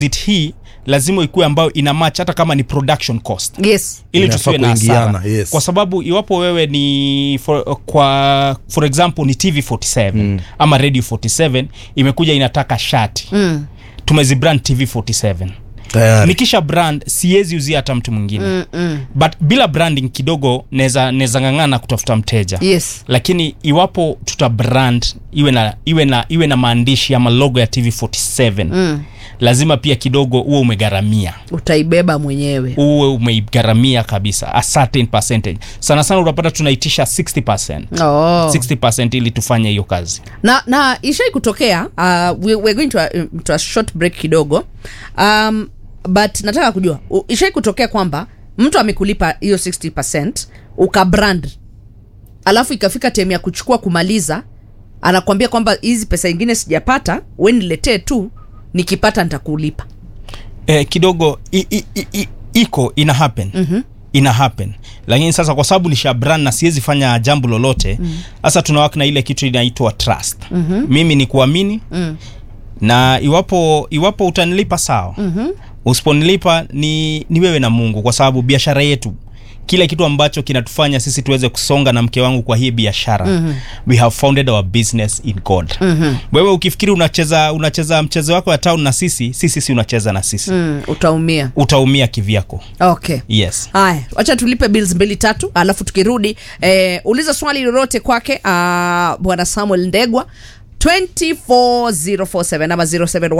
it hii lazima ikuwe ambayo ina match hata kama ni production cost yes ili Inafaa tusiwe na kuingiana, hasara yes. kwa sababu iwapo wewe ni for, kwa for example ni tv 47 mm. ama radio 47 imekuja inataka shati mm. tumezibrand tv 47 tayari nikisha brand siwezi uzia hata mtu mwingine mm, mm. but bila branding kidogo neza neza ng'ang'ana kutafuta mteja yes lakini iwapo tuta brand iwe na iwe na iwe na maandishi ama logo ya tv 47 mm. lazima pia kidogo uwe umegharamia utaibeba mwenyewe uwe umeigharamia kabisa a certain percentage sana sana utapata tunaitisha 60% oh. 60% ili tufanye hiyo kazi na na ishai kutokea uh, we, we're going to a, to a short break kidogo um, but nataka kujua u- ishai kutokea kwamba mtu amekulipa hiyo 60 ukabrand alafu ikafika time ya kuchukua kumaliza anakuambia kwamba hizi pesa ingine sijapata we niletee tu nikipata nitakulipa eh, kidogo i, i, i, i, iko ina happen mm-hmm ina happen lakini sasa kwa sababu nisha brand na siwezi fanya jambo lolote sasa mm. tunawaka na ile kitu inaitwa trust mm-hmm. mimi ni kuamini mm. na iwapo iwapo utanilipa sawa mm-hmm. usiponilipa ni, ni wewe na mungu kwa sababu biashara yetu kile kitu ambacho kinatufanya sisi tuweze kusonga na mke wangu kwa hii biashara mm-hmm. we have founded our business in god mm-hmm. wewe ukifikiri unacheza unacheza mchezo wako ya town na sisi sisi si unacheza na sisi mm, utaumia utaumia kivyako okay yes haya wacha tulipe bills mbili tatu alafu tukirudi eh, uliza swali lolote kwake uh, bwana samuel ndegwa 24047 ama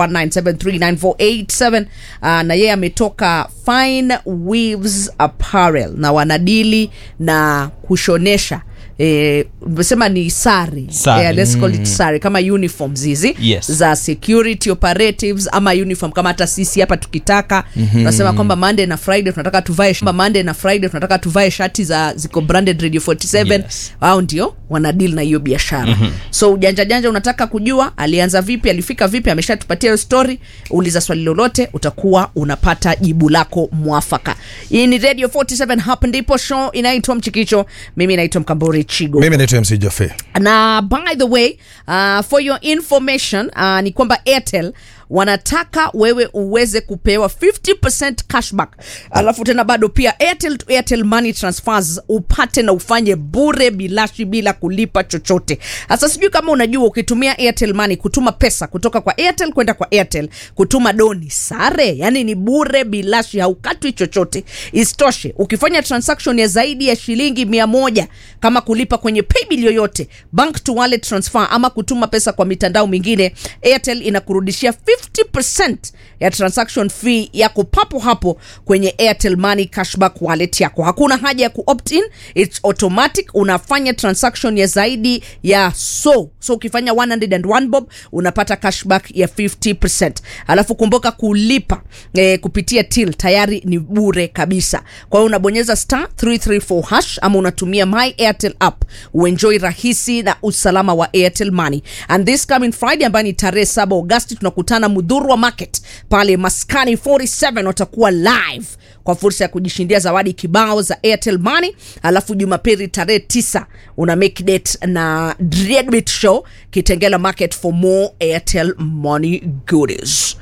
0719739487 uh, na yeye ametoka fine weaves apparel na wanadili na kushonesha Eh, umesema ni sare Sare. Eh, let's call it sare kama uniforms hizi Yes. za security operatives ama uniform kama hata sisi hapa tukitaka tunasema mm-hmm. kwamba monday na friday tunataka tuvae kwamba monday na friday tunataka tuvae shati za ziko branded radio 47 Yes. wao ndio wanadili na hiyo biashara mm-hmm. so ujanja janja unataka kujua alianza vipi alifika vipi ameshatupatia hiyo story uliza swali lolote utakuwa unapata jibu lako mwafaka hii ni radio 47 hapa ndipo show inaitwa mchikicho mimi naitwa mkambori chigo mimi naitwa mc jofe na by the way uh, for your information uh, ni kwamba airtel wanataka wewe uweze kupewa 50% cashback alafu tena bado pia airtel to airtel money transfers upate na ufanye bure bilashi bila kulipa chochote sasa sijui kama unajua ukitumia airtel money kutuma pesa kutoka kwa airtel kwenda kwa airtel kutuma doni sare yani ni bure bilashi haukatwi chochote isitoshe ukifanya transaction ya zaidi ya shilingi mia moja kama kulipa kwenye paybill yoyote bank to wallet transfer ama kutuma pesa kwa mitandao mingine airtel inakurudishia 50% ya transaction fee yako papo hapo kwenye airtel money cashback wallet yako hakuna haja ya kuopt in its automatic unafanya transaction ya zaidi ya so so ukifanya 101 bob unapata cashback ya 50% alafu kumbuka kulipa eh, kupitia till tayari ni bure kabisa kwa hiyo unabonyeza star 334 hash ama unatumia my airtel app uenjoy rahisi na usalama wa airtel money and this coming friday ambayo ni tarehe 7 agosti tunakutana mudhurwa market pale maskani 47 watakuwa live kwa fursa ya kujishindia zawadi kibao za airtel money alafu jumapili tarehe 9 una make date na Dreadbeat show kitengela market for more airtel money goodies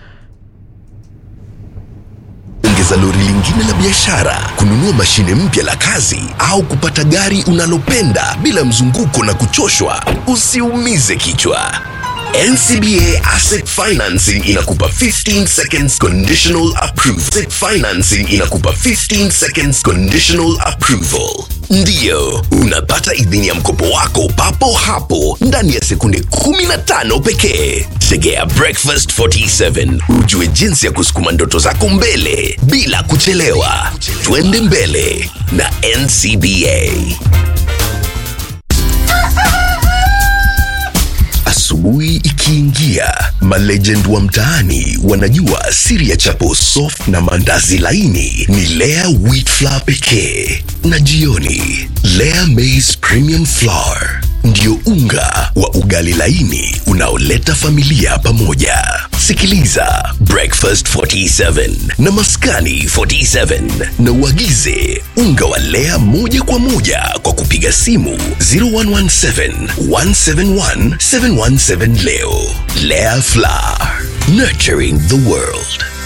ongeza lori lingine la biashara kununua mashine mpya la kazi au kupata gari unalopenda bila mzunguko na kuchoshwa usiumize kichwa ncba asset financing inakupa 15 seconds conditional approval Asset financing inakupa 15 seconds conditional approval ndiyo unapata idhini ya mkopo wako papo hapo ndani ya sekunde 15 pekee tegea breakfast 47 ujue jinsi ya kusukuma ndoto zako mbele bila kuchelewa twende mbele na ncba Asubuhi ikiingia, malegend wa mtaani wanajua siri ya chapo soft na mandazi laini ni Lea wheat flour pekee, na jioni Lea maize premium flour ndio unga wa ugali laini unaoleta familia pamoja. Sikiliza Breakfast 47 na Maskani 47 na uagize unga wa Lea moja kwa moja kwa kupiga simu 0117 171 717 leo. Lea Flour, nurturing the world.